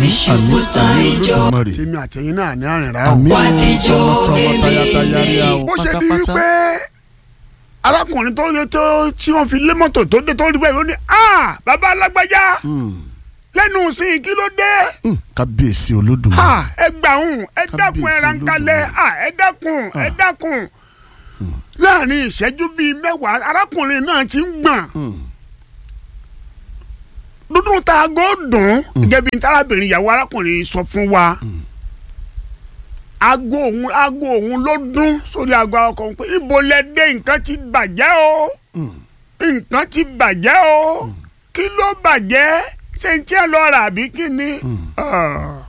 ṣubú tán ijó Olódùmarè. tèmi àtẹ̀yìn náà ní àrìnrà o. àmì Wádìíjọ́ tọmọ èmi tayátayá rí a o bó ṣe di pátápátá. wípé arákùnrin tó yẹ tó tí wọ́n fi lé mọ́tò tó dé tó rí bẹ́ẹ̀ ló ní ah bàbá alágbájá Hmm, lẹ́nu sí i kí ló dé hmm, kábíyèsí olódùmarè. ah ẹ gbà ń ẹ dákun ẹ Kábíyèsí rankalẹ̀ Olódùmarè. ah ẹ dákun ẹ dákun láàrin ìṣẹ́jú bíi mẹ́wàá arákùnrin náà ti ń gbọ̀n Hmm, dúdú ta aago dùn gẹ́gẹ́ bí tarábìnrin ìyàwó arákùnrin sọ fún wa aago òun aago òun ló dún sórí aago ọkọ̀ pé níbo lẹ dé nǹkan ti bàjẹ́ o hmm. nǹkan ti bàjẹ́ o kí ló bàjẹ́ ṣé n tí ẹ lọ rà àbí kí ni. Ah.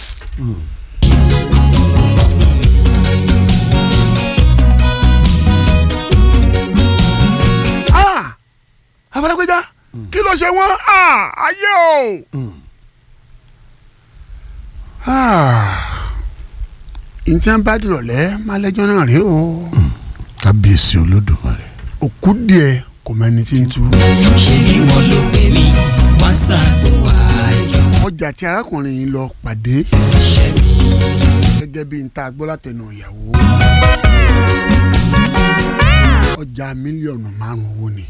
Ah! abalagbèjà kí ló ṣe wọ́n Ah! ayé o. Hmm. ǹjẹ́ bá dìrọ̀lẹ́ máa lẹ́jọ́ náà rí o kábíyèsí olódùmarè. òkú díẹ̀ kò mẹ́ni tí ń tú. ṣe bí wọ́n ló pè mí wọ́n ṣàgbó ayọ̀ ọjà tí arákùnrin yìí lọ pàdé ṣiṣẹ́ mi. gẹ́gẹ́ bí n ta gbọ́ látẹnu ìyàwó ọjà mílíọ̀nù márùn-ún owó ni.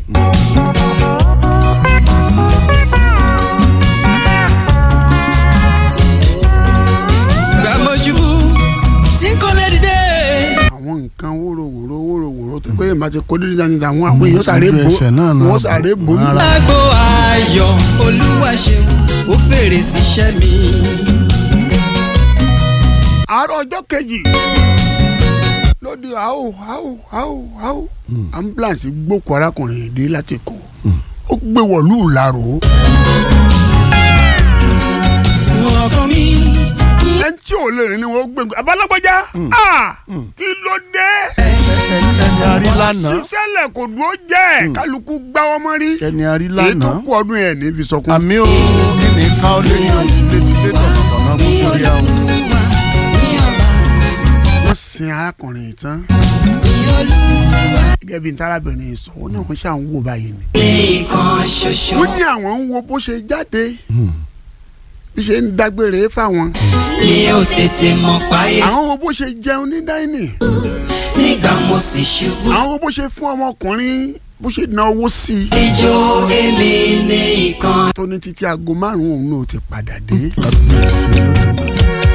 gbàmójúbú tí kò lè dìde. àwọn nǹkan wóróworó wóróworó tó pé ìbá ti kó dídí dání àwọn àwọn èèyàn sáré Ojú bò ẹsẹ̀ náà náà wọ́n sáré bò ní. rárá. lágbo ayọ̀ olúwa ṣeun ó fèrè síṣẹ́ mi. àárọ̀ ọjọ́ kejì lóde àwò àwò àwò àwò ambulance gbókò arákùnrin yìí dé láti kó ó gbé wọ̀lú ìlarò ọkàn mi ẹni tí ò lè rìn ni wọ́n gbé abalagbọ́já ah kí ló dé ẹni arí lánàá sísẹ́lẹ̀ kò dúró jẹ́ kálukú gbáwọ́ mọ́ rí ẹni arí èyí tó lánàá kú ọdún yẹn ní fi sọkún. àmì ò ní ká ó lé yàn tilétilé tọ̀nàtọ̀nà ní gbogbo yà ó. olúwa ní ọba wọ́n sin arákùnrin yìí tán ní olúwa gẹ́gẹ́ bí ntarabìnrin yìí sọ wọ́n náà wọ́n ṣáà ń wò báyìí ni. lẹ́ẹ̀kan ṣoṣo. wọ́n ní àwọn ń wo bó ṣe jáde bí ṣe ń dágbére fáwọn mi ò tètè mọ̀ páyé àwọn wo bó ṣe jẹun ní dáínì nígbà mo sì ṣubú. àwọn wo bó ṣe fún ọmọkùnrin bó ṣe ná owó sí i ijó èmi nìkan. tó ní títí aago márùn-ún òun náà ti padà dé. kábíyèsí olódùmarè.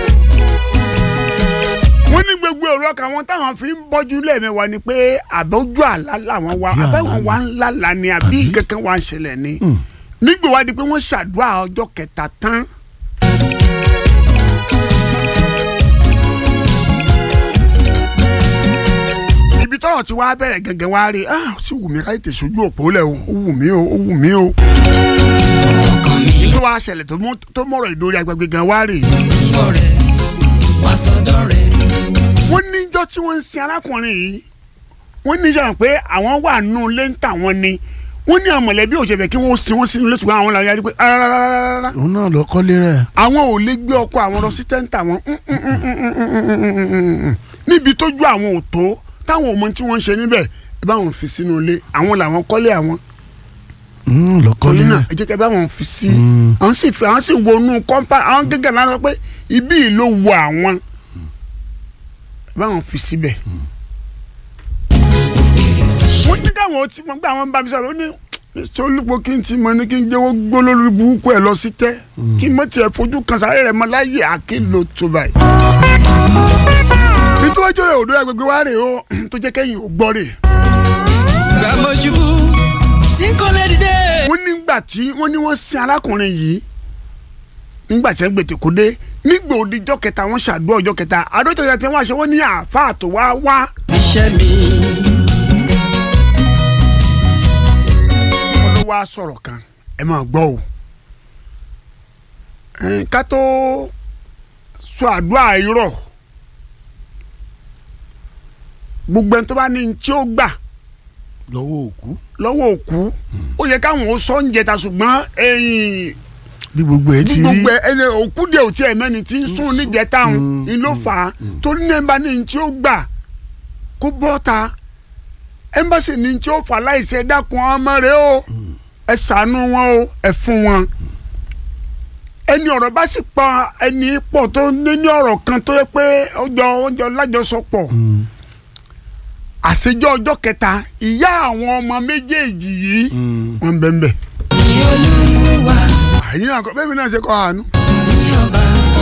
wọ́n ní gbogbo èrò ọkàn wọn táwọn fi ń bọ́jú lẹ́ẹ̀mẹ́wàá ni pé àbójú àlá làwọn wa Àbí àlá àbẹ́wọn wa ń lálàá ni àbí Àbí? kankan wa ń ṣẹlẹ̀ ni nígbà wá di pé wọ́n ṣàdúrà ọjọ́ kẹta tán. ibi tọ́rọ̀ tí wàá bẹ̀rẹ̀ gẹ́gẹ́ wá rí ah ó sì wù mí ká tètè sojú òpó lẹ̀ o ó wù mí o ó wù mí o. ọkàn mi tó wàá ṣẹlẹ̀ tó mú- tó mọ̀rọ̀ ìdórí agbègbè gan wá rí. ń bọ̀ rẹ̀ wá sọ́dọ̀ rẹ̀. wọ́n níjọ́ tí wọ́n ń sin arákùnrin yìí wọ́n ní sọ̀rọ̀ pé àwọn wà nù lé ń tà wọ́n ni wọ́n ní àwọn mọ̀lẹ́bí òṣèlú kí wọ́n sin wọ́n sínú ilé ṣùgbọ́n àwọn làwọn yarí pé rárá òun náà lọ kọ́lé rẹ̀. àwọn ò lè gbé ọkọ àwọn lọ sí tẹ́ǹtà wọn níbi tójú àwọn ò tó táwọn ò mọ tí wọ́n ń ṣe níbẹ̀ ẹ bá wọn fi sínú ilé àwọn làwọn kọ́lé àwọn òun lọ kọ́lé torí náà rẹ̀. ẹ jẹ́ kí ẹ bá wọn fi sí Mm. àwọn sì fi àwọn sì wọnú kọ́ńpá àwọn gẹ́gẹ́ náà sọ pé ibí yìí ló wọ àwọn ẹ bá wọn fi síbẹ̀. ó fèrè síṣẹ́. wọ́n ní káwọn ti mọ̀ pé àwọn ń bá mi sọ̀rọ̀ ó ní mr olùpọ̀ kí n ti mọ̀ ní kí n jẹ́ wọ́n gbó lórí burúkú ẹ̀ lọ sí tẹ́ kí n mọ̀ tiẹ̀ fojú kan sáré rẹ̀ mọ́ láyé àkìlò tó báyìí. nítorí ọjọ́ rẹ̀ òdo agbègbè wa rè o tó jẹ́ kẹ́yìn ò gbọ́ rè. gbàmójúbú tí kò lè dìde. wọ́n nígbà tí wọ́n ní wọ́n sin arákùnrin yìí nígbà tí wọ́n gbètè kó dé nígbà òdìjọ́ kẹta wọ́n ṣàdúrà ọjọ́ kẹta àdójọ́ kẹta tí wọ́n ṣe wọ́n ní àáfàá tó wá wá síṣẹ́ mi. wọ́n ló wá sọ̀rọ̀ kan ẹ máa gbọ́ o ẹn, ká tó sọ àdúrà irọ́ gbogbo ẹni tó bá ní ní tí ó gbà lọ́wọ́ òkú. lọ́wọ́ òkú ó yẹ káwọn ó sọ ń jẹta ṣùgbọ́n ẹ̀yìn bí gbogbo ẹ bí ti rí. gbogbo ẹni òkú dé òtí ẹ̀ mẹ́ni tí ń sún níjẹta òun ni ló fà á torí ní ẹnba ní ní tí ó gbà kó bọ́ ta ẹnbàṣẹ ní ní tí ó fà láìsí ẹ dákun ọmọ rẹ o ẹ ṣàánú wọn o ẹ fún wọn ẹni ọ̀rọ̀ bá sì pa ẹni pọ̀ tó ní ní ọ̀rọ̀ kan tó yẹ pé ọjọ́ ọjọ́ lájọsọpọ̀ àṣejọ́ ọjọ́ kẹta ìyá àwọn ọmọ méjèèjì yìí wọ́n ń bẹ́ẹ̀ bẹ́ẹ̀. ní olúwa àyìn náà kọ bẹ́ẹ̀ mi náà ṣe kọ́ àánú. ní ọba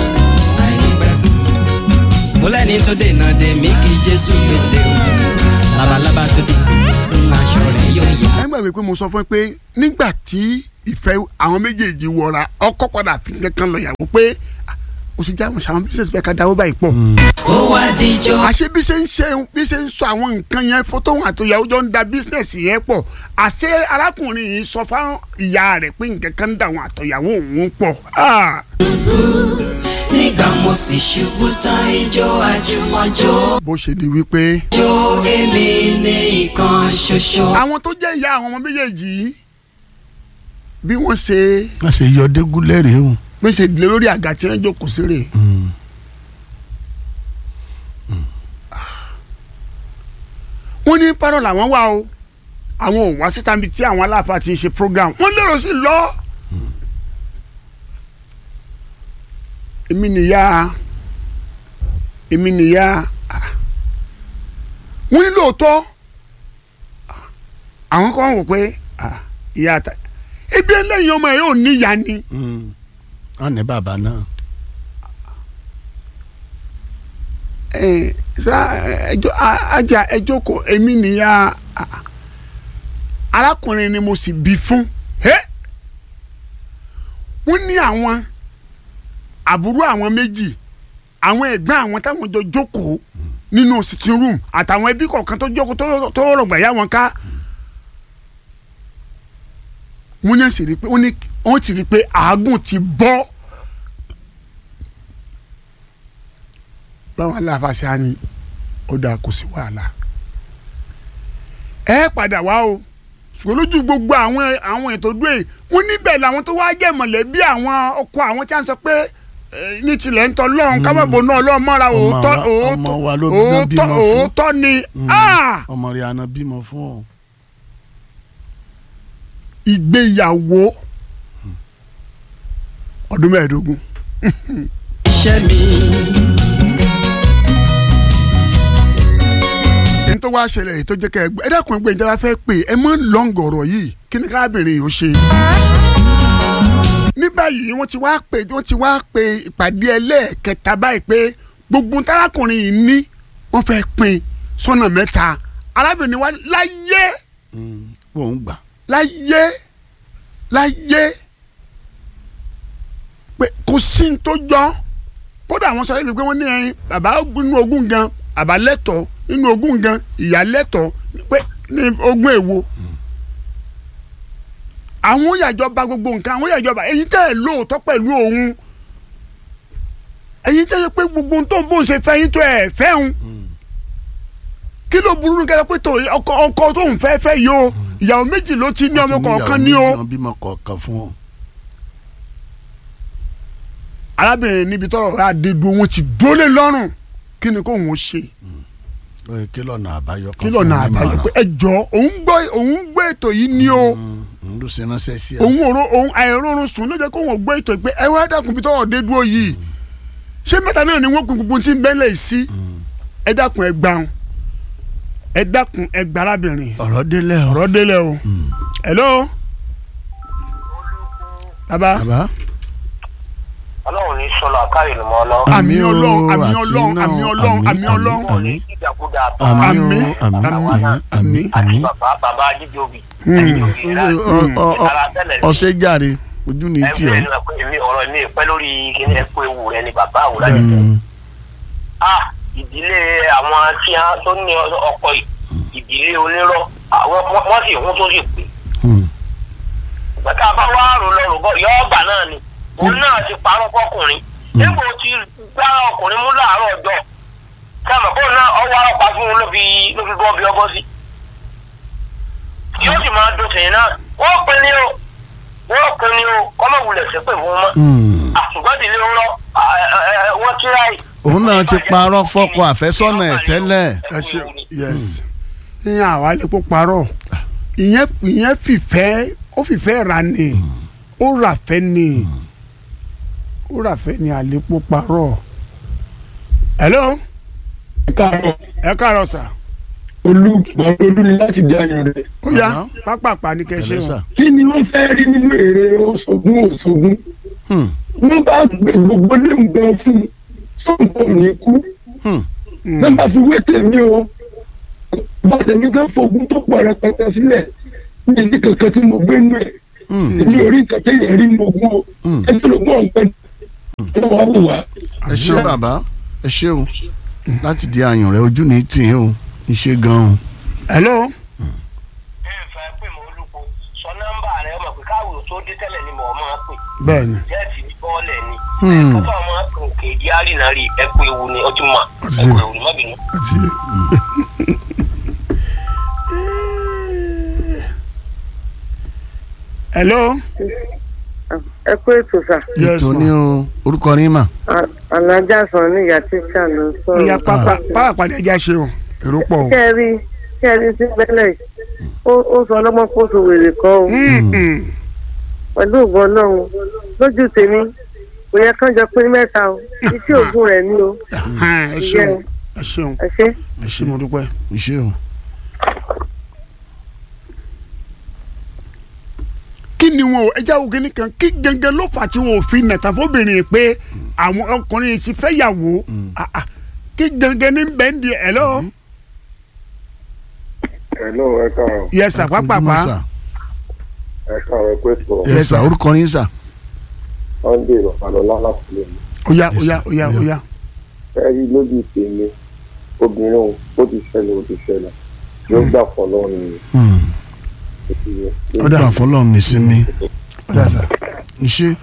àìnígbàgbọ́. mo lẹ́ni tó dènà dè mí kí jésù gbèdé o labalábá tó dé aṣọ rẹ̀ yóò yá. ẹ gbàgbé pé mo sọ fún ẹ pé nígbà tí ìfẹ́ àwọn méjèèjì wọra ọkọ padà fi kankan lọ yàgò pé ah, o ti já àwọn sàwọn bísí bẹ́ẹ̀ ká dáwọ́ báyìí pọ̀. ó wá díjọ́ àṣé bí ṣe ń ṣe bí ṣe ń sọ àwọn nǹkan yẹn fótó òun àtòyàwó jọ ń da bísínẹ̀sì yẹn pọ̀ àṣé arákùnrin yìí sọ fáwọn ìyá rẹ̀ pé nǹkan kan ń da àwọn àtòyàwó òun pọ̀. Ah, nígbà mo sì ṣubú tán ijó àjùmọ̀jó bó ṣe di wípé jó èmi ní ìkan ṣoṣo. àwọn tó jẹ́ ìyá àwọn ọmọ méjèèjì yìí bí wọ́n ṣe wọ́n ṣe yọ dégúnlẹ̀ rèé o. bí wọ́n ṣe dìde lórí àga tí wọ́n jókòó sí rè wọ́n ní párọ̀ làwọn wà o àwọn ò wá síta níbi tí àwọn aláàfáà ti ń ṣe program wọ́n lérò sí lọ. èmi nìyá èmi nìyá ah. wọ́n ní lóòótọ́ ah, àwọn kan wò pé ah, ìyá àtà ebi ẹlẹ́yin ọmọ ẹ̀ yóò níyà ni. wọ́n ní bàbá náà. ẹ sá ẹjọ ajá ẹjọ kò èmi nìyá a- arákùnrin ni mo sì bí fún ẹ wọ́n ní àwọn àbúrò àwọn méjì àwọn ẹ̀gbọ́n àwọn táwọn jọ jókòó nínú sitting room àtàwọn ẹbí kọ̀ọ̀kan tó jókòó tó- tó rọgbà yá wọn ká wọ́n ní sì rí i pé wọ́n ní wọ́n ti rí i pé àágùn ti bọ́. báwọn aláfàṣẹ á ní ó dáa kò sí wàhálà ẹ padà wá o ṣùgbọ́n lójú gbogbo àwọn àwọn ètò dúró yìí wọ́n níbẹ̀ làwọn tó wá jẹ́ mọ̀lẹ́bí àwọn ọkọ àwọn tí wọ́n sọ pé eh, ní tilẹ̀ ń tọ́ lọ́hùn kábàbọ̀ náà lọ́ọ́ mọ́ra Ọmọ òótọ́ wa- ọmọ wa ló bí- òótọ́ bímọ fún. òótọ́ ni ah! ọmọ rẹ̀ àná bímọ fún ọ. ìgbéyàwó ọdún mẹ́ẹ̀ẹ́dógún iṣẹ́ mi ní tó wá ṣẹlẹ̀ èyí tó jẹ́ kẹ́ ẹ gbọ́ ẹ dákun ẹgbẹ́ ìjọba fẹ́ pè é mọ́ lọ́ngọ̀rọ̀ yìí kí ni kárábìnrin yìí ó ṣe. ní báyìí wọ́n ti wá pè wọ́n ti wá pè ìpàdé ẹlẹ́ẹ̀kẹta báyìí pé gbogbo tárákùnrin yìí ní wọ́n fẹ́ pín sọ́nà mẹ́ta arábìnrin wa láyé wọ́n ń gbà. láyé láyé pé kò sí ní tó jọ kódà àwọn sọ pé wọ́n ní ẹyin bàbá nínú ogún gan bàbá lẹ́tọ̀ọ́ nínú ogún gan ìyá lẹ́tọ̀ọ́ pé ní ogún èwo àwọn yàjọba gbogbo nǹkan àwọn yàjọba ẹ̀yin tẹ́ ẹ̀ lóòótọ́ pẹ̀lú òun ẹ̀yin tẹ́ ẹ pé gbogbo ohun tó ń bó ń ṣe fẹ́ yín tó ẹ̀ fẹ́ òun kí ló burú ní kẹlẹ́ pé tó ọkọ ọkọ tó ń fẹ́ fẹ́ yìí o ìyàwó méjì ló ti ní ọmọ kọ̀ọ̀kan ní o. wọ́n bímọ kọ̀ọ̀kan fún ọ. arábìnrin níbi tọrọ rẹ àdédú wọn ti dólé lọ́rùn kí ni kò wọ́n ṣe lóye kí lọ́nà àbáyọ kan kí lọ́nà fún mi àbáyọ mọ̀ràn. pé ẹ jọ òun gbọ́ òun gbọ́ ètò yìí ní o Mm, ló ṣe ránṣẹ́ sí ẹ. òun òro òun àìrórun sùn ló jẹ́ kó wọ́n gbọ́ ètò yìí pé ẹ wá dákun bí tọrọ dé dúró yìí ṣé mẹ́ta náà ni wọ́n kun gbogbo tí ń bẹ́lẹ̀ sí ẹ dákun ẹ gbà wọn ẹ dákun ẹ gbà arábìnrin ọ̀rọ̀ délẹ̀ ọ̀rọ̀. ọ̀rọ̀ délẹ̀ o hello baba bàbá ọlọ́run ní sọlọ àkàrè ni mo lọ. àmì Àmín o, ọlọ́run àmì àti ọlọ́run náà, àmì ọlọ́run àmín, àmì ọlọ́run àmín. wọn ní ìdàkúdà tó àmín Àmín, o àmín àmín, àmín àmín àti àmín. bàbá bàbá jíjọbi. Ọ- ọ- ọ- ara tẹ́lẹ̀ ní ọ̀sẹ̀ jàre ojú ni tí ẹgbẹ́ ọ. ẹni pé èmi ọ̀rọ̀ mi pẹ́ lórí kíní ẹ̀kọ́ ewu rẹ ni bàbá àwòrán yẹn. Mm, ah ìdílé àwọn tí a tó ní ọkọ yìí ìdílé onírọ́ àwọn wọ́n- wọ́n sì hún tó sì pè. mm. bàtà bá wà rò lọ́rùn bọ́ yọ ọgbà náà ni òun náà ti parọ́ fọkùnrin nígbà tí gbá ọkùnrin mú láàárọ̀ ọjọ́ sáàmù kó náà ọwọ́ ọ̀pá fún un ló fi ló fi bọ́ bí ọbọ̀ sí. yóò sì máa dùn sẹ́yìn náà wọ́n pin ní o wọ́n pin ní o kọ́mọ̀ wulẹ̀ sépè fún un mọ́. Mm. àṣùgbọ́n ìdílé ń lọ wọ́n tíra yìí. òun náà ti parọ́ fọ́kọ àfẹ́sọ́nà ẹ̀ tẹ́lẹ̀. ẹ ṣe yes ìyẹn àwa lè kó parọ́ ìyẹn ìyẹn fìfẹ́ ó fìfẹ́ ra ni ó rà fẹ́ ni wúràfẹ́ ni àlépo parọ́ hello káàárọ̀ ẹ káàárọ̀ sà olú olú ni láti di ayọ̀ rẹ̀. ó yá Àná. pápápá ní kẹ́ ṣe Pẹ̀lẹ́ wọn. sà. kí ni wọ́n fẹ́ rí nínú èrè oṣogun oṣogun Hmm. wọ́n bá gbé gbogbo léǹgbẹ́ fún un sóńtò ní ikú Hmm. náà bá fi wé tèmi o bá tèmi kan fogun tó pọ̀ rẹpẹtẹ sílẹ̀ ní ìdí kankan tí mo gbé nù ẹ̀ Hmm. èmi ò rí nǹkan téèyàn rí mo gún o Hmm. ẹ tó ló gbọ́ ọ̀gbẹ́ ẹ wá wò wá. ẹ ṣé bàbá ẹ ṣé o láti di àyàn rẹ ojú ní tì í o iṣẹ́ gan-an. hello ẹ fẹ́ pè mọ́ olùkọ́ sọ nọ́mbà rẹ ọmọ pé káwé tó dé tẹ́lẹ̀ ni mo máa pè bẹ́ẹ̀ ni jẹ́ẹ̀tì ní bọ́ọ̀lẹ̀ ni Hmm. kọ́tà ọmọ pè òkè ìdí àrìnà rí ẹ pé ewu ni ọtún mà ẹ Ọtí. pé ewu ni má bínú. ó ti yé. hello ẹ kú ètò sà yes ètò ní ma o orúkọ ní mà. À- alájà sàn ní ìyá tíṣà ló ń ó yá sọ̀rọ̀. pápá pápá ní ẹja ṣe o èrò pọ̀ o. kẹ́ ẹ rí kẹ́ ẹ rí sí bẹ́lẹ̀ yìí. ó ó sọ ọlọ́mọ kó so wèrè kan o Mm, mm. pẹ̀lú ògùn ọlọ́run lójú tèmi kò yẹ kán jọ pín mẹ́ta o iṣẹ́ ògùn rẹ̀ ni o Ahan, ẹ ṣeun ẹ ṣeun ẹ ṣe. ẹ ṣe mo dúpẹ́. iṣẹ́ o. kí ni wọn o ẹ jáwó kínní kan kí gangan ló fà tí wọn ò fi nàta fóbìnrin pé àwọn ọkùnrin ti fẹ́ yàwó Ah, ah. kí gangan ní bẹ́ẹ̀ ń di ẹ̀ lọ. Hello, ẹ káàárọ̀. yes sir pápápá Ojúmọ́ sà. Ẹ káàárọ̀ pé sọ Yes Yes, sà sir. orúkọ ní sà. Sunday Ìrọ̀pàlọ́lá láti lè mú. oya Yes, oya sir. oya Yeah. oya. Ẹ rí lójú tèmi, obìnrin òun ó ti ṣẹlẹ̀ ó ti ṣẹlẹ̀. Yóò gbà fọlọ́ ni Hmm. ó ti yẹ. ó dà fọlọ́run ní sinmi. oya sir. iṣẹ́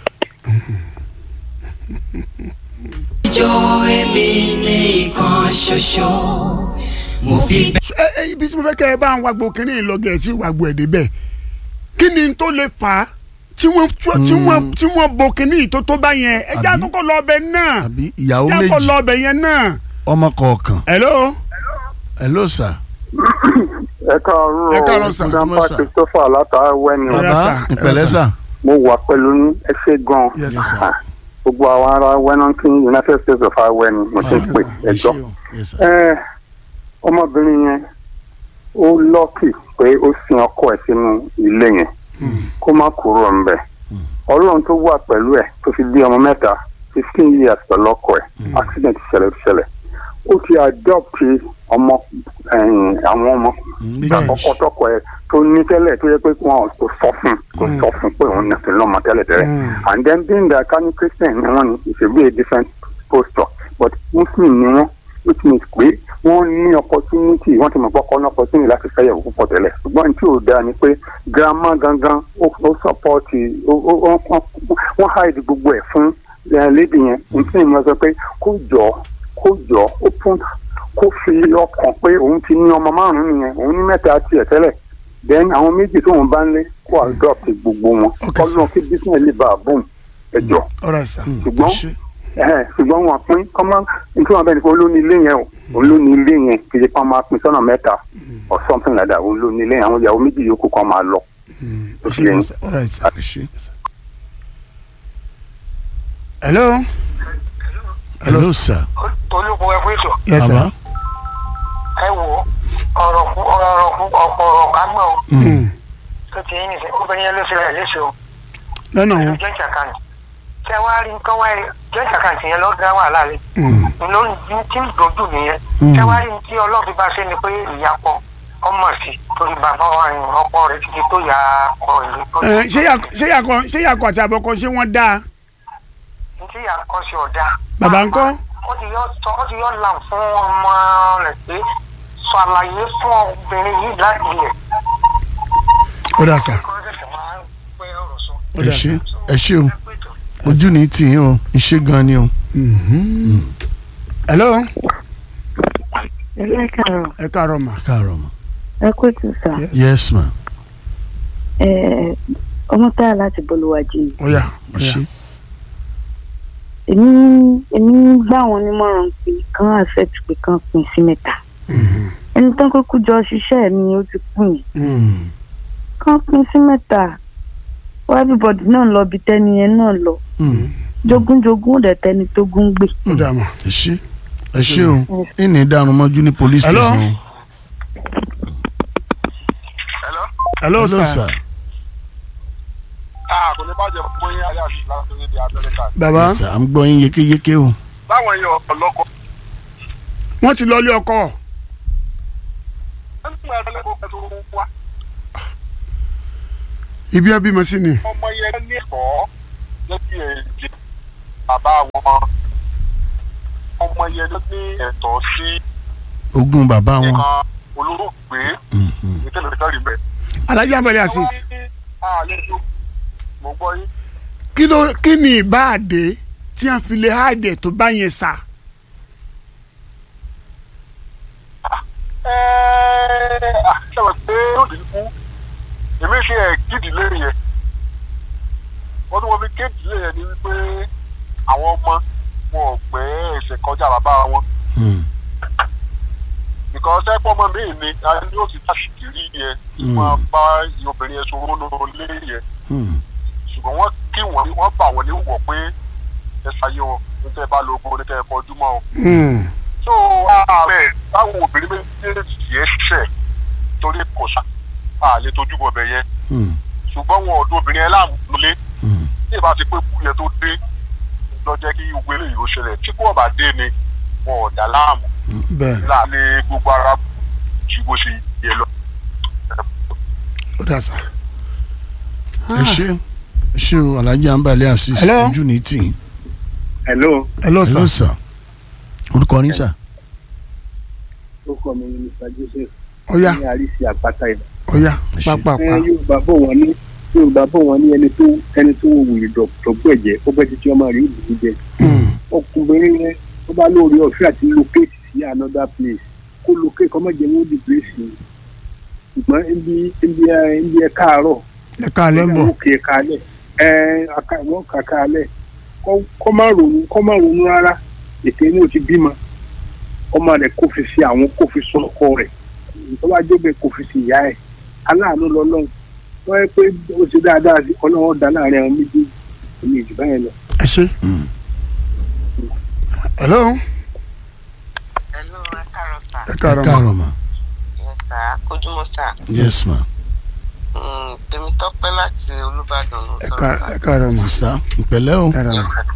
Ijó èmi nìkan ṣoṣo mo fi bẹ́. ẹ ẹ ibi tí mo fẹ́ kẹ́ ẹ bá ń wagbo kínní ìlọgẹ̀ tí wagbo ẹ̀ débẹ̀ kí ni tó lè fà á tí wọ́n tí wọ́n tí wọ́n bo kínní tó tó bá yẹn ẹ já Àbí? kọ́kọ́ lọ ọbẹ̀ náà àbí ìyàwó já kọ́ méjì lọ ọbẹ̀ yẹn náà. ọmọ kọ̀ọ̀kan. hello hello sà. Ẹ káàárọ̀ Ẹ káàárọ̀ sà. Grandpa Ojúmọ́ sà. Christopher látàwẹ́ ni o. Ọ̀rẹ́ bàbá sà, ìpẹ̀lẹ́ ọ̀rẹ́ sà. Mo wà pẹ̀lú yín, ẹ ṣé gan. yes Yes, sir. sir. Gbogbo àwọn ará Wẹ́nọ́kín United States of Awẹ́ ni mo ti ń pè ẹjọ́. Iṣẹ́ o. Yes, sir. Ẹ ọmọbìnrin yẹn ó lọ́kì pé ó sin ọkọ ẹ̀ sínú ilé yẹn kó má kúrò ńbẹ̀ ọlọ́run tó wà pẹ̀lú ẹ̀ tó fi bí ọmọ mẹ́ta fifteen years pẹ̀lú ọkọ ẹ̀ accident ṣẹlẹ̀ tó ṣẹlẹ̀ ó ti adopt ọmọ ẹ̀yìn àwọn ọmọ méjì. ọkọ tọkọ ẹ̀ tó ní tẹ́lẹ̀ tó yẹ pé wọn kò sọ fún kò sọ fún pé òun nàfẹ́ lọ́mọ tẹ́lẹ̀ tẹ́lẹ̀ and then being that kani christian ni wọ́n ní it should be a different posture but muslim ni wọ́n which means pé wọ́n ní opportunity wọ́n ti mọ̀ pọ́kọ́ ní opportunity láti fẹ́yàwó púpọ̀ tẹ́lẹ̀ ṣùgbọ́n tí ò dáa ni pé grandma gangan ó ó support ó ó ó ó- wọ́n hide gbogbo ẹ̀ fún eh, lady yẹn nítorí mo sọ pé kó jọ kó jọ ó fún kó fi ọkàn pé òun ti ní ọmọ márùn-ún nìyẹn òun ní mẹ́ta tiẹ̀ tẹ́lẹ̀ then àwọn méjì tóun bá ń lé kó adopt gbogbo wọn Okay, sir. kọ́nà kí business lè bá a boom ẹjọ́ alright sir. Hmm. ṣùgbọ́n Iṣẹ́. ẹ̀hẹ̀, ṣùgbọ́n wọn pín kọ́mọ́ nítorí wọn bẹ́ẹ̀ ni pé olóní ilé yẹn o olóní ilé yẹn kì í ṣe kọ́ máa pín sọ́nà mẹ́ta or something like that olóní ilé yẹn àwọn ìyàwó méjì yòókù kan máa lọ. ó ti yẹn alright sir. Iṣẹ́. hello hello sà. olùkọ́ ẹ fún ètò yes sir. bàbá. ẹ wò ó ọ̀rọ̀ fún ọ̀rọ̀ fún ọ̀pọ̀ ọ̀rọ̀ kágbọ́n o Hmm. tó ti yín nìṣẹ́ obìnrin yẹn ló ṣe rẹ̀ léṣe o lọ́nà pẹ̀lú wọn. joint account tẹ wá rí nǹkan wáyé joint account yẹn ló dá wàhálà rẹ̀ Hmm. ló ń tí ń dojú nìyẹn tẹ wá rí ní tí ọlọ́run bá ṣe ni pé ìyapọ̀ ọmọ sí torí bàbá wa ni ọkọ rẹ̀ ti di tó yà kọ ìlú tó Ẹ, ṣé yà- ṣé yàkọ ṣé yàkọ àti àbọ̀kọ ṣé wọ́n dáa ní tí yà kọ́ sí ọ̀dà. bàbá ńkọ́. ó ti yọ sọ ó ti yọ là fún ọmọ rẹ̀ pé sọ àlàyé fún obìnrin yìí láti ilẹ̀ ó dà sà. kọ́ ṣẹ̀ṣẹ̀ máa ń pẹ́ ọ̀rọ̀ sọ. ó ẹ dà ṣé sà. ẹ ṣé o ojú ní tì í o iṣẹ́ gan ni o. hello ẹ lẹ́kàrọ̀ ẹ káàárọ̀ mà. káàárọ̀ mọ́. ẹ kú ètò sà yes ma. ẹ ọmọ táyà láti bolúwájú ni ó yá ó yá. iṣẹ́. èmi èmi gbà wọn nímọ̀ràn pé kán accept pé kán pín sí mẹ́ta ẹni tán kúkú jọ ṣiṣẹ́ mi ó ti kú yẹn Hmm. kán pín sí mẹ́ta wọ́n everybody náà lọ bí tẹ́ni yẹn náà lọ Hmm. jogúnjogún dẹ̀ tẹni tó gún gbé. ó dà mọ́. ẹ ṣe ẹ ṣe o ìní ìdarun mọ́jú ní police Hello? station. hello sir. sir. kò ní bàjẹ́ fún yín ayé àti láti ní di amẹ́ríkà. bàbá Yes, sir. à ń gbọ́ yín yékéyéké o. báwọn èèyàn ọlọ́kọ wọ́n ti lọ ilé ọkọ. nígbà ẹlẹ́kọ̀ọ́ kẹtù wá ibi ẹ bímọ sí ni. ọmọ yẹn ní ẹ̀kọ́ jẹ́ kí èjì bàbá wọn ọmọ yẹn ló ní ẹ̀tọ́ sí ogún bàbá wọn. nǹkan olórògbé Mhm. ìtẹ̀lẹ̀ ìtẹ̀lẹ̀ rẹ̀. alhaji abali asis àlejò mo gbọ́ yín. kí ló kí ni ìbáàdé tí a fi lè háàdẹ̀ tó bá yẹn sà. ṣẹlẹ̀ pé ó dì í kú èmi ṣe ẹ̀ kídìlé yẹn wọ́n tún wọ́n fi kédìlé yẹn ni wípé àwọn ọmọ wọn ò gbé ẹsẹ̀ kọjá bàbá wọn Hmm. because ẹ pọ́ ọmọ mi ni a ní ó ti tàṣìkiri yẹn Mm. wọ́n bá obìnrin yẹn sọ̀rọ̀ lórí lé yẹn Hmm. ṣùgbọ́n wọ́n kí wọ́n wọ́n bà wọ́n ní wọ̀ pé ẹ ṣayé wọn níta ẹ bá lo ogun níta ẹ kọjú mọ́ ọ. so ààrẹ táwọn obìnrin méjèèjì yẹn ṣẹ̀ torí kò sá àlè tójú bọ̀ bẹ̀ yẹn Hmm. ṣùgbọ́n wọn ọ̀dọ́ obìnrin yẹn láàmú lé Hmm. tí ìbá ti pé kú yẹn tó dé lọ jẹ́ kí gbogbo eléyìí ó ṣẹlẹ̀ tí kò bá dé ni wọn ò dá láàmú bẹ́ẹ̀ láàlẹ́ gbogbo ara ju bó ṣe yẹ lọ. ó dà sà. ẹ ṣe ẹ ṣe o alhaji anbali asis Hello? ojú ní tì í. hello hello hello sà. sir. orúkọ ní sà. ó kọ́ mi ní mr joseph ó yá ní àríṣì àpáta ìlú. ó yá Ẹ ṣé. pápápá. ẹ yorùbá bò wọ́n ní yorùbá bò wọ́n ní ẹni tó ẹni tó wò wòye dọ̀gbọ́ ẹ̀jẹ̀ ó bẹ́ títí ọmọ rẹ̀ ìlú jẹ. ọkùnrin yẹn tó bá lóore ọ̀fẹ́ àti locate sí another place kó locate kọ́ mọ̀jẹ̀ wọ́n di place yìí ṣùgbọ́n ibi ibi ẹ ibi ẹ káàárọ̀ ẹ káalẹ́ ń bọ̀. ó kì í kalẹ̀ ẹ aka wọ́n kà kalẹ̀ kọ́ kọ́ má ronú kọ́ má ronú rárá ètò inú ti bímọ ọmọ rẹ̀ kó fi sí àwọn kó fi sọ ọkọ rẹ̀ tó bá jóbe kó fi sí ìyá ẹ̀ aláàánú lọ́lọ́run wọ́n yẹ pé ó ti dáadáa sí ọlọ́run dá láàrin àwọn méjèèjì èmi ìjù báyẹn lọ. ẹ ṣe. Hmm. hello. Hello, ẹ káàárọ̀ sà. ẹ ẹ káàárọ̀ ma. káàárọ̀ ma. Yes, sà. Kojúmọ́ sà. yes ma. Mm, Tèmítọ́pẹ́ láti Olúbàdàn ló ẹ sọ̀rọ̀ ká- sà. ẹ káàárọ̀ ma. sà ìpẹ̀lẹ́ o. ẹ rà Yes, ma. sà.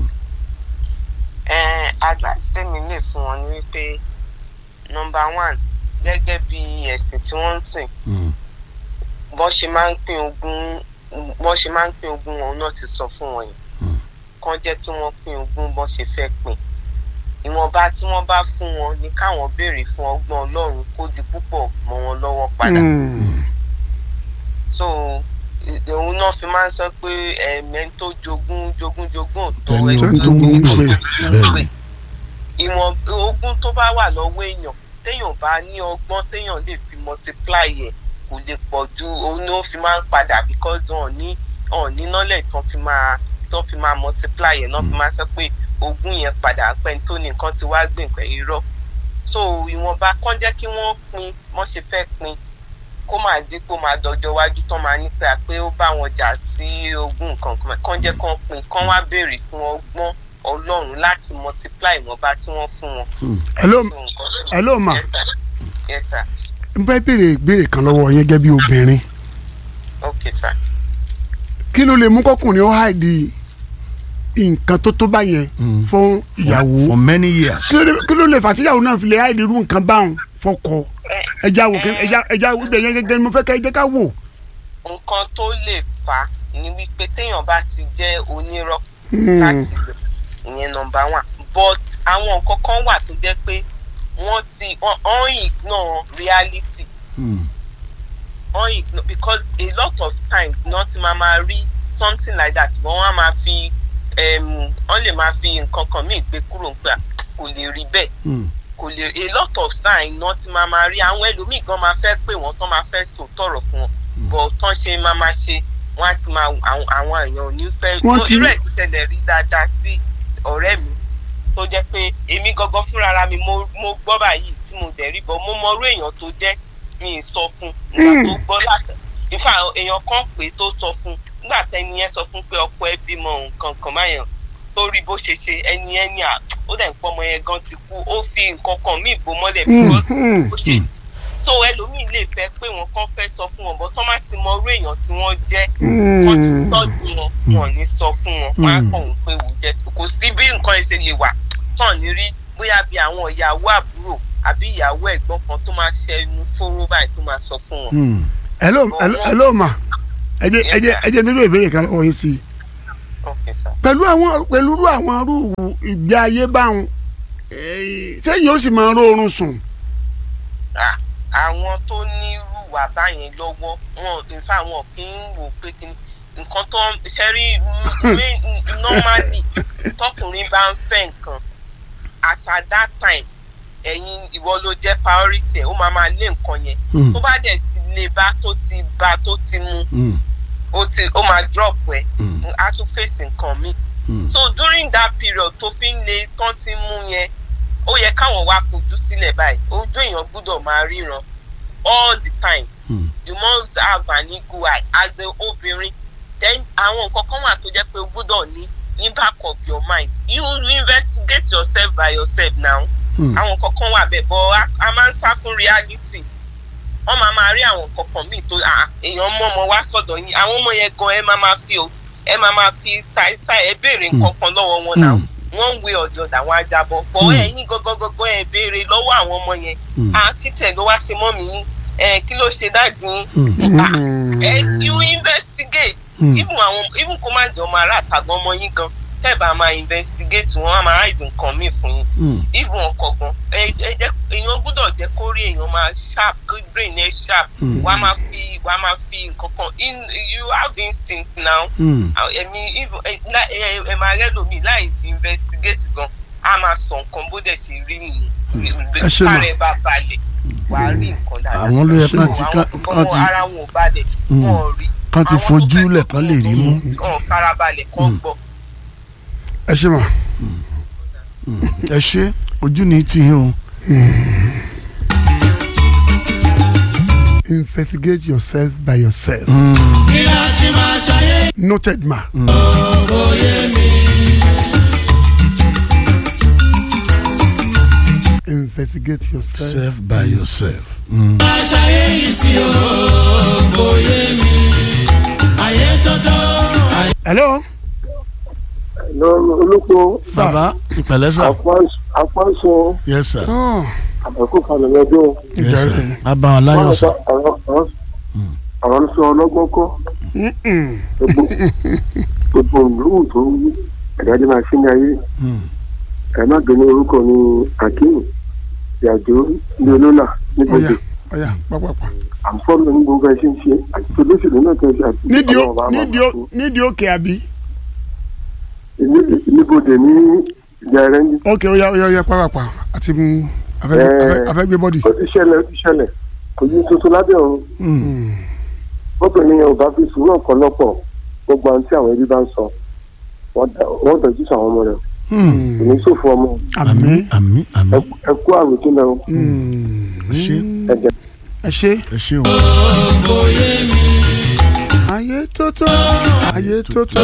Ẹ àgbà tèmi lè fún wọn ní wípé nọmba one gẹ́gẹ́ bí ẹ̀sìn tí wọ́n ń sìn Hmm. bọ́n ṣe máa ń pín ogún bọ́n ṣe máa ń pín ogún wọn náà ti sọ fún wọn yìí Hmm. kán jẹ́ kí wọ́n pín ogún bọ́n ṣe fẹ́ pín ìwọ̀nba tí wọ́n bá fún wọn ni káwọn béèrè fún ọgbọ́n Ọlọ́run kó di púpọ̀ mọ́ wọn lọ́wọ́ padà. Hmm. so ì- òun náà fi máa ń sọ pé ẹ̀mẹ́ tó jogún jogún jogún ò tó Tẹni ẹni ogún tó ń jogún gbé. jogún Bẹ́ẹ̀ni. gbé. ìwọ̀n ogún tó bá wà lọ́wọ́ èèyàn téèyàn bá ní ọgbọ́n téèyàn lè fi multiply ẹ̀ kò lè pọ̀ ju òun ló fi máa ń padà because wọn ò ní wọn ò ní knowledge tán fi máa tán fi máa multiply ẹ̀ náà fi máa sọ pé ogún yẹn padà pẹ́ tó ní nǹkan ti wá gbé nǹkan irọ́ so ìwọ̀nba kán jẹ́ kí wọ́n pín wọ́n ṣe fẹ́ pín kó máa dín kó máa dọjọ́ iwájú tán máa ní pé pé ó bá wọn jà sí ogún nǹkan kan kán jẹ́ kán pín kán wá béèrè fún ọgbọ́n ọlọ́run láti multiply ìwọ̀nba tí wọ́n fún wọn. hello So, nǹkan tó- hello ma. Yes, sir. yes sir n fẹ́ béèrè ìbéèrè kan lọ́wọ́ yẹn gẹ́gẹ́ bí obìnrin okay sir. kí ló lè mú kọkùnrin ó hàìdí nǹkan tó tó báyẹn Hmm. fún ìyàwó for many years. kí ló lè- kí ló lè fà tíyàwó náà fi lè hàìdí irú nǹkan báwọn fọkọ ẹja wò kí- ẹja ẹja ibẹ̀ yẹn gẹ́gẹ́ ni mo fẹ́ ká ẹ jẹ́ ká wò. nǹkan tó lè fà á ni wípé téèyàn bá ti jẹ́ onírọ́ Hmm. láti lò ìyẹn nọmba one but àwọn nǹkan kan wà tó jẹ́ pé wọ́n ti wọ́n wọ́n ignore reality Hmm. wọ́n ignore because a lot of times náà ti máa máa rí something like that wọ́n wá máa fi um, wọ́n lè máa fi nǹkan kan míì gbé kúrò ń pé à, kò lè rí bẹ́ẹ̀ Hmm. kò lè a lot of sign náà ti máa máa rí àwọn ẹlòmíì gan máa fẹ́ pé wọ́n tán máa fẹ́ sọ tọ̀rọ̀ fún wọn bọ̀ tán ṣe máa máa ṣe wọ́n á ti máa àwọn àwọn èèyàn ò ní fẹ́ Wọ́n No, ti- irú ẹ̀ ti ṣẹlẹ̀ rí dáadáa sí ọ̀rẹ́ mi tó jẹ́ pé èmi gangan fúnra mi mo mo gbọ́ báyìí tí mo dẹ̀ rí bọ́ mo mọ irú èèyàn tó jẹ́ mi ì sọ fún nígbà tó gbọ́ láti ìfà èèyàn kan pè é tó sọ fún nígbà tẹ́ni yẹn sọ fún pé ọkọ ẹ bímọ nǹkan kan báyẹn torí bó ṣe ṣe ẹni ẹni à ó dẹ̀ ń pọ́ ọmọ yẹn gan ti kú ó fi nǹkan kan míì bò mọ́lẹ̀ Mm, because mm. bó ṣe so ẹlòmíì lè fẹ́ pé wọn kàn fẹ́ sọ fún wọn bọ́ tọ́ má ti mọ orú èèyàn tí wọ́n jẹ́ wọ́n ti Mm. tọ́jú wọn wọn ò ní sọ fún wọn wọn á kàn ń pé wò jẹ́ kò sí bí nǹkan ẹsẹ̀ lè wà tán ní rí bóyá bí àwọn ìyàwó àbúrò àbí ìyàwó ẹ̀gbọ́n kan tó máa ṣẹnu fóró báyìí tó máa sọ fún wọn. Hmm. hello hello hello ma ẹ jẹ́ ẹ jẹ́ ẹ jẹ́ nílò ìbéèrè kan lọ́wọ́ yín sí i Okay, sir. pẹ̀lú àwọn pẹ̀lú irú àwọn irú ìgbé ayé báwọn eh, sẹ́yìn ó sì máa ń rọrùn sùn. À- àwọn tó ní irú wà báyẹn lọ́wọ́ wọn nfa wọn kì í wò pé kí ni nǹkan tó ń ṣẹ́rí normally tọkùnrin bá ń fẹ́ nǹkan at at that time ẹ̀yin ìwọ ló jẹ́ priority ẹ̀ ó máa máa lé nǹkan yẹn Hmm. tó bá dẹ̀ ti lè bá tó ti bá tó ti mú Hmm. ó ti ó máa drop ẹ̀ Hmm. á tún fèsì nǹkan míì Hmm. so during that period tó fi ń le tán ti mú yẹn ó yẹ káwọn wá fojú sílẹ̀ báyìí ojú èèyàn gbúdọ̀ máa ríran all the time Hmm. you must have an eagle eye as a obìnrin then àwọn nǹkan kan wà tó jẹ́ pé o gbúdọ̀ ní ní back of your mind you investigate yourself by yourself now Hmm. àwọn nǹkan kan wà bẹ́ẹ̀ bọ́ a- a máa ń sá fún reality wọ́n máa máa rí àwọn nǹkan kan míì tó ah, èèyàn mọ́ ọmọ wá sọ̀dọ̀ yín àwọn ọmọ yẹn gan ẹ máa máa fi o ẹ máa máa fi ṣàìṣàì ẹ béèrè nǹkan kan lọ́wọ́ wọn náà Hmm. wọ́n ń wé ọ̀dọ̀ àwọn ajábọ̀ bọ́ Hmm. ẹ̀yin gangan ẹ béèrè lọ́wọ́ àwọn ọmọ yẹn Hmm. à títẹ̀ ló wá ṣe mọ́ mi yín ẹ kí ló ṣe dáàdì yín Hmm. Ah, ẹ you investigate Hmm. even àwọn even kó má jẹ́ ọmọ ará àtàgbọ́n ọmọ yín gan tẹ́ bá máa investigate wọn á máa hide nǹkan míì fún yín Hmm. even ọkọ̀ gan ẹ ẹ jẹ́ èèyàn gbọ́dọ̀ jẹ́ kó rí èèyàn máa sharp kó brain ẹ sharp Hmm. wàá máa fi wàá máa fi nǹkan kan in you have instinct now Hmm. ẹ̀mí even ẹ lá- ẹ ẹ máa rẹ́ lómi láì sí investigate gan á máa sọ nǹkan bó dẹ̀ ṣe rí nìyí Ẹ ṣe mà. kárẹ̀ bá balẹ̀ wàá rí nǹkan dáadáa Àwọn ló yẹ So, kán ti- àwọn kán- nǹkan kán ti- wọn ara wọn ò balẹ̀ Hmm. wọn ò rí kán ti Àwọn tó fojú fẹ́ lẹ̀ tó kán lè rí mú. ọ̀ farabalẹ̀ kán gbọ́. ẹ ṣe mà. ẹ ṣe ojú ni tì í o. investigate yourself by yourself. noted ma. investigate yourself. self by yourself. Hmm. hello. olùkọ́ bàbá ìpẹ̀lẹ́ sà. àpáṣọ yes sir. tó àbẹ̀kù kalẹ̀ lọ́jọ́ yes sir. ìjàre. bàbá wọn láyọ̀ sà. àwọn ń sọ ọlọ́gbọ́n kọ́ Mm-mm. gbogbo ìlú tó ń ẹ̀dájọ́ máa ṣí ní ayé Hmm. ẹ̀ má gbé ní orúkọ ní akeem ìyàjò ní olólà nígbàdé ọ̀yà ọ̀yà pápápá. àǹfọ̀nù ní gbogbo ẹ̀ ṣe ń ṣe àti olóṣèlú náà kẹ́ ṣe àti nídìí ó- ọlọ́run bá máa nídìí ó- fún. nídìí òkè àbí. Ní- níbodè ní ìjà rẹ̀ ń ok ọ̀yà ọ̀yà ọ̀yà pápápá àti mú afẹ́gbé Eh. afẹ́- afẹ́gbé bọ́dì. ó ti ṣẹlẹ̀ ó ti ṣẹlẹ̀ kò yí tuntun lábẹ́ ọ̀run Hmm. obìnrin yẹn ò bá fi sùúrù ọ̀pọ̀lọpọ̀ gbogbo àwọn tí àwọn ẹbí bá ń sọ wọ́n dá- wọ́n dọ̀jú sí àwọn ọmọ rẹ̀ Hmm. kò ní sòfò ọmọ àmín. àmín àmín. Ẹ- ẹ kú àròjù náà ẹ ṣe ẹ̀jẹ̀ ẹ ṣe. ẹ ṣe o. ayé tótó ayé tótó.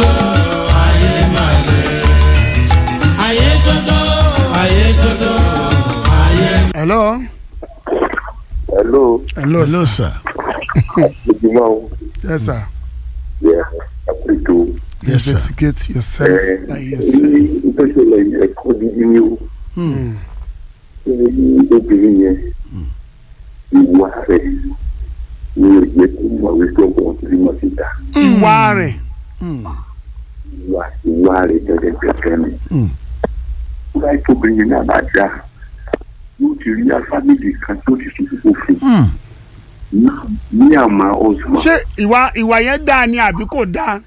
hello. hello hello hello sir. sir. ojúmọ́ o yes sir. yẹ àpèjọ yes sir. investigate yourself ẹ by ní yourself. ìtọ́sílẹ̀ ẹ̀kọ́ dídí ní o Hmm. ní obìnrin yẹn ìwà rẹ̀ ní òye tó mọ̀ wípé ọgbọ̀n tó mọ̀ síta ìwà rẹ̀. Hmm. ìwà ìwà rẹ̀ gẹ́gẹ́ gẹ́gẹ́ ni. Hmm. láì tóbi yẹn náà bá dá yóò ti rí afámìlì kan tó ti sùn fún fún Hmm. ní àmà ọ̀sùn. ṣé ìwà ìwà yẹn dáa ni àbí kò dáa.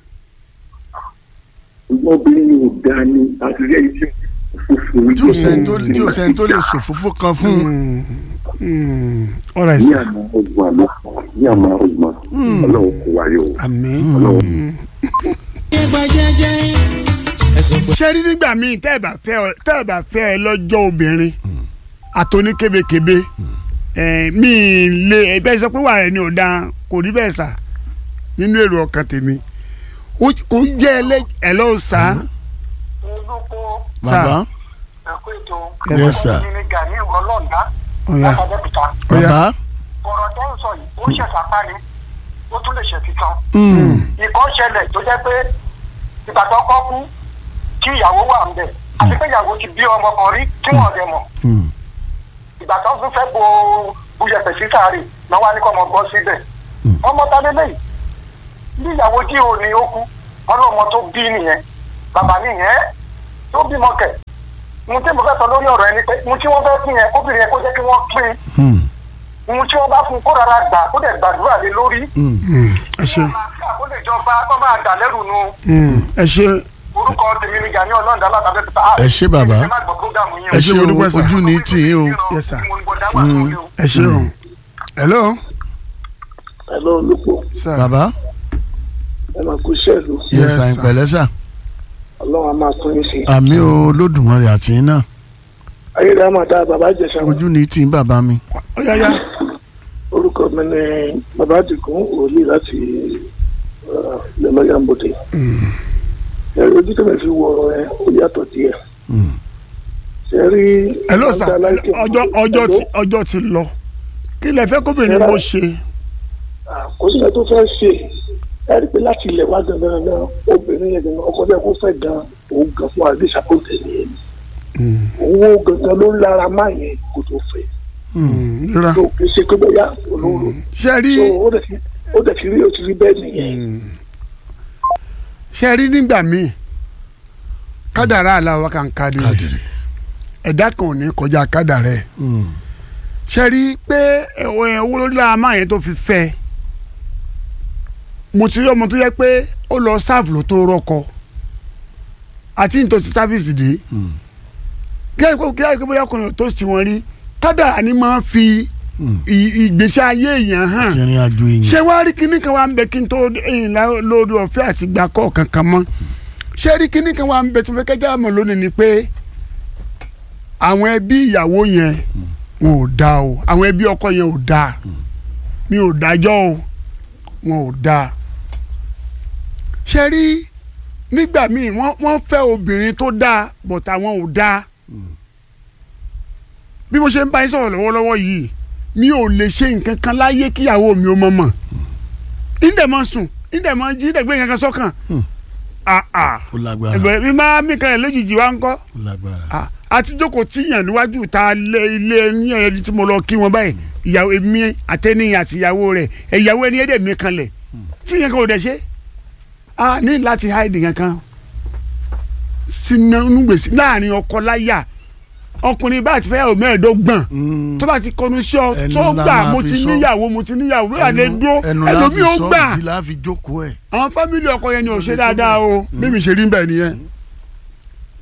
obìnrin yóò dá ní àtúnyẹ iṣẹ́ funfun tí o sẹ́ni tó tí o sẹ́ni tó lè ṣòfófó kan fún. Mm. Mm. all right ní sir. àmà ọ̀sùn àná ní àmà ọ̀sùn ọlọ́run kò wáyé o. àmín. ṣé rí nígbà míì tẹ́ ẹ bá fẹ́ ọ tẹ́ ẹ bá fẹ́ ẹ lọ́jọ́ obìnrin àtọ́ní kébékébé ẹ̀ mí lé ẹ bẹ́ẹ̀ sọ pé wà rẹ̀ ni ò dáa kò rí bẹ́ẹ̀ sà nínú èrò ọkàn tèmi Ó- kò jẹ́ ẹlẹ́ ẹ̀ lọ́wọ́ sá olùkó bàbá ẹ̀kọ́ ètò Yes, sir. mi ni gani ọlọ́ọ̀dá Ó yá. látàdẹ́kùtà bàbá ọ̀rọ̀ tó ń sọ yìí ó ṣẹ̀ṣà pa ni ó tún lè ṣe titan mm, ìkọ́ ṣẹlẹ̀ tó jẹ́ pé ìgbà tó kọ́ kú kí ìyàwó wà ń bẹ̀ àti pé ìyàwó ti bí ọmọ kan rí tí wọ́n dẹ̀ mọ̀ mm, ìgbà tó tún fẹ́ bo buyẹ̀pẹ̀ sí sáré náà wá ní kọ́ ọmọ gbọ́ síbẹ̀ ọmọ ta lélẹ́yìí bí ìyàwó tí ò ní ó kú ọlọ́mọ tó bí nìyẹn bàbá nìyẹn tó bímọ kẹ̀ mo tí mo fẹ́ sọ lórí ọ̀rọ̀ ẹni pé mo tí wọ́n fẹ́ pín yẹn obìnrin yẹn kó jẹ́ kí wọ́n pín mm, mo tí wọ́n bá fún kó rárá gbà kó dẹ̀ gbàdúrà lé lórí mm. ẹ ṣe kó lè jọba kó máa dà lẹ́rù nu ẹ ṣe orúkọ tèmi ni Gani Ọlọ́ọ̀dá látàbẹ́ pípa Ẹ ṣé bàbá. ẹ má gbọ́ prógámù yín ẹ ṣe mo dúpẹ́ o sà. ojú ní tì í o Yes, sir. mo ní bọ́ dá wà lórí o. ẹ ṣe o hello Hello, olùkọ́ sir bàbá ẹ máa kú sẹ́ẹ̀lù yẹ Yes, sàn sir. pẹ̀lẹ́ sà ọlọ́run á máa tún yín sí. àmì olódùmarè àti yín náà ayélujára máa dá bàbá ìjẹsà wọn. ojú ní tì í bàbá mi ó yá yá orúkọ mi ni bàbá àdìgún òòlì láti lẹ́mọ̀yàmbòde. ẹ̀rí ojú tó mi fi wọ ọ̀rọ̀ yẹn ó yàtọ̀ díẹ̀. Mm, ṣe rí. hello sir ọjọ́ ọjọ́ ti ọjọ́ ti lọ kí lẹ fẹ́ kóbìnrin mo ṣe kò sí ẹ̀ tó fẹ́ ṣe ẹ rí i pé láti ilẹ̀ wá gangan gan obìnrin yẹn gangan ọkọ bẹ́ẹ̀ kó fẹ́ gan òun gan fún àdéṣà kó tẹ̀lé yẹn owó gangan ló ń lára má yẹn kó tó fẹ́ rírà tó kì í ṣe pé bóyá olóró ṣe rí tó ó dẹ̀ ti ó dẹ̀ ti rí ó ti rí bẹ́ẹ̀ nìyẹn ṣe rí nígbà míì kádàrá aláwa kan kádìrì kádìrì ẹ̀dá kan ò ní kọjá kádàrá ẹ̀ Mm, ṣe rí pé ẹ̀wọ̀ owó lórí lára máa yẹn tó fi fẹ́ mo ti rí ọmọ tó yẹ pé ó lọ sáàfù ló tó rọkọ àti nítorí sáfìsì dé mm, kí ẹ kí ẹ kí bóyá ọkùnrin tó sì wọn rí kádàrá ni máa fi mm. ì- ìgbésí ayé èèyàn hàn ti rìn àjò èèyàn ṣé wàá rí kinní kan wà ń bẹ kí n tó ẹ̀yìn lórí ọ̀fẹ́ àti gbà kọ́ kankan mọ́ ṣé rí kinní kan wà ń bẹ tí mo fẹ́ kẹ́jà mọ̀ lónìí ni pé àwọn ẹbí ìyàwó yẹn wọn ò dáa o àwọn ẹbí ọkọ yẹn ò dáa mi ò dájọ́ o wọn ò dáa ṣé rí nígbà míì wọ́n wọ́n fẹ́ obìnrin tó dáa but àwọn ò dáa bí mo ṣe ń bá yín sọ̀rọ̀ lọ́wọ́lọ́wọ́ yìí mi ò lè ṣe nǹkan kan láyé kíyàwó mi ò mọ̀ mọ̀ ìdẹ̀ mọ̀ sùn ìdẹ̀ mọ̀ jí ìdẹ̀ gbé nǹkan kan sọ́kàn ah ah ó lágbára ẹgbẹ́ mi máa mí kan ẹ̀ lójijì wá ń kọ́ ó lágbára ah àti jókòó tíyàn níwájú ta lé ilé ní ẹni tí mo lọ kí wọn báyìí ìyàwó èmi àtẹnìyàn àti ìyàwó rẹ̀ ìyàwó ẹni ẹ̀dẹ̀ mi kanlẹ̀ tíyàn kan ò dẹ̀ ṣe a ní láti háìdì kankan sínú gbèsè láàrin ọkọ láyà ọkùnrin bá ti fẹ́yàwó mẹ́ẹ̀ẹ́dọ́gbọ̀n Mm, tó bá ti kọnu sí ọ Ẹnu tó la gbà máa mo fi ti sọ. níyàwó mo ti níyàwó bí wà lè ẹnu- dúró ẹnu la ẹlòmíì fi ó sọ, gbà ìdí la fi jókòó ẹ̀ àwọn fámìlì ọkọ yẹn ni ò ṣe dáadáa o mímì ṣe rí bẹ́ẹ̀ nìyẹn